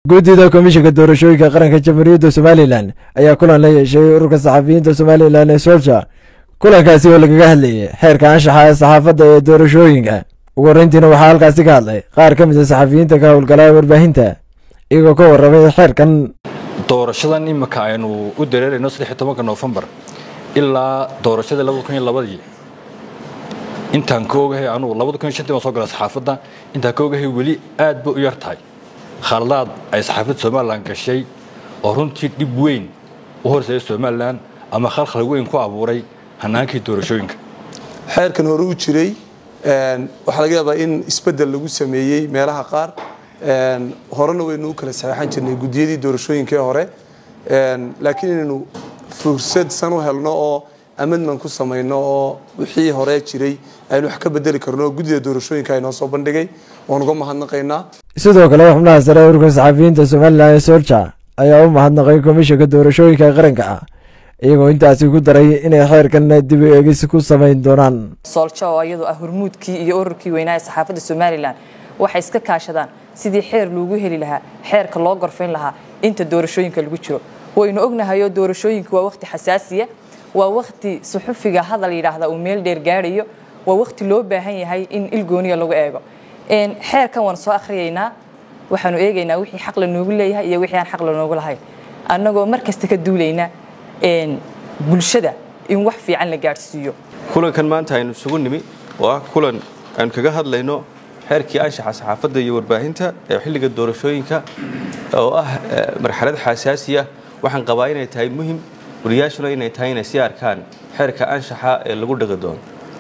guddida komishinka doorashooyinka qaranka jamhuuriyadda somalilan ayaa kulan la yeeshay ururka saxafiyiinta somalilan ee solja kulankaasi oo lagaga hadlayay xeerka anshaxa ee saxaafadda ee doorashooyinka ugu horreyntiina waxaa halkaasi ka hadlay qaar ka mid a saxafiyiinta ka howlgalaa warbaahinta iyagoo ka warramay xeerkan doorashadan imika aynu u dareerayno saddex tobanka noofembar ilaa doorashadii labada kun iyo labadii intaan ka ogahay anugu labada kun iyo shantii baan soo galay saxaafadda intaan ka ogahay weli aad bay u yar tahay khaladaad ay saxaafadda somalilan gashay oo runtii dhib weyn u horseeya somalilan ama khalkhal weyn ku abuuray hanaankii doorashooyinka xeerkan hore u jiray waxaa laga yaabaa in isbedel lagu sameeyey meelaha qaar horena waynu u kala saxeexan jirnay guddiyadii doorashooyinka ee hore laakiin inaynu fursad san u helno oo amendment ku samayno oo wixii hore jiray aynu wax ka bedeli karno oo guddida doorashooyinka aynoo soo bandhigay waan uga mahadnaqaynaa sidoo kale xubnaha sare ee ururka saxafiyiinta somalilan ee solja ayaa u mahadnaqay komishinka doorashooyinka qaranka ah iyagoo intaasi ku daray inay xeerkan dib u eegis ku samayn doonaan sooljo oo iyadoo ah hormuudkii iyo ururkii weynaa ee saxaafadda somalilan waxay iska kaashadaan sidii xeer loogu heli lahaa xeerka loo gorfayn lahaa inta doorashooyinka lagu jiro waynu ognahayoo doorashooyinka waa waqti xasaasiya waa waqti suxufiga hadal yidhaahda uu meel dheer gaadhayo waa waqti loo baahan yahay in ilgooniya lagu eego xeerkan waan soo akhriyaynaa waxaanu eegaynaa wixii xaq la noogu leeyahay iyo wixii aan xaq la noogu lahayn annagoo mar kasta ka duulayna bulshada in wax fiican la gaadhsiiyo kulankan maanta aynu isugu nimi oo ah kulan aynu kaga hadlayno xeerkii anshaxa saxaafadda iyo warbaahinta ee xilliga doorashooyinka oo ah marxalad xasaasiya waxaan qabaa inay tahay muhim wariyaashuna inay tahay inay sii arkaan xeerka anshaxa ee lagu dhaqi doono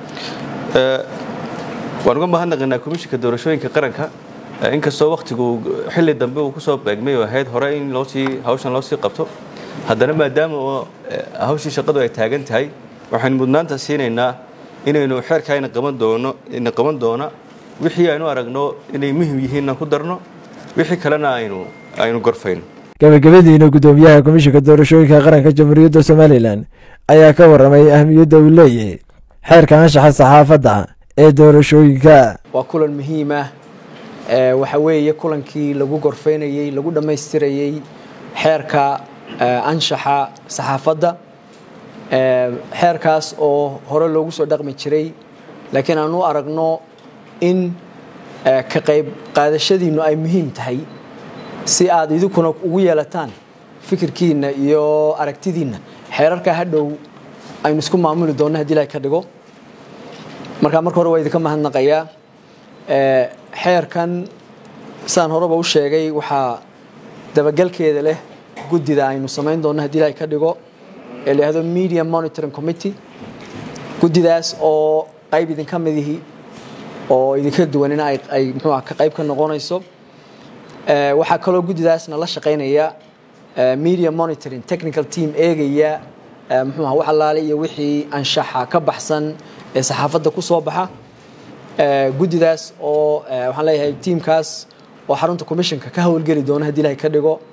waan uga mahadnaqaynaa komishinka doorashooyinka qaranka inkastoo wakhtigu xilli dambe uu kusoo beegmay oo ahayd hore in loosii hawshan loosii qabto haddana maadaama oo hawshii shaqadu ay taagan tahay waxaynu mudnaanta siinaynaa inaynu xeerka ina qaban doono ina qaban doona wixii aynu aragno inay muhim yihiinna ku darno wixii kalena aynu aynu gorfayno gabagabadiina guddoomiyaha komishinka doorashooyinka qaranka jamhuuriyadda somalilan ayaa ka warramay ahmiyadda uu leeyahay xeerka anshaxa saxaafadda ee doorashooyinka waa kulan muhiim ah waxa weeye kulankii lagu gorfaynayey lagu dhammaystirayey xeerka anshaxa saxaafadda xeerkaas oo hore loogu soo dhaqmi jiray laakiin aan u aragno in ka qayb qaadashadiinnu ay muhiim tahay si aad idinkuna ugu yeelataan fikirkiinna iyo aragtidiinna xeerarka hadhow aynu isku maamuli doonno hadii ilahay ka dhigo markaa marka hore waa idinka mahadnaqayaa xeerkan saan horeba u sheegay waxaa dabagalkeeda leh guddida aynu samayn doonno hadii ilahay ka dhigo ee la yihahdo media monitoring committee guddidaas oo qayb idinka midihi oo idinka duwanina ay muxuu ah ka qayb ka noqonayso waxaa kaloo guddidaasna la shaqaynaya media monitoring technical team eegaya muxuu ah wax allaale iyo wixii anshaxa ka baxsan ee saxaafadda ku soo baxa guddidaas oo waxaan leeyahay tiimkaas oo xarunta commissionka ka howlgeli doona hadii ilahay ka dhigo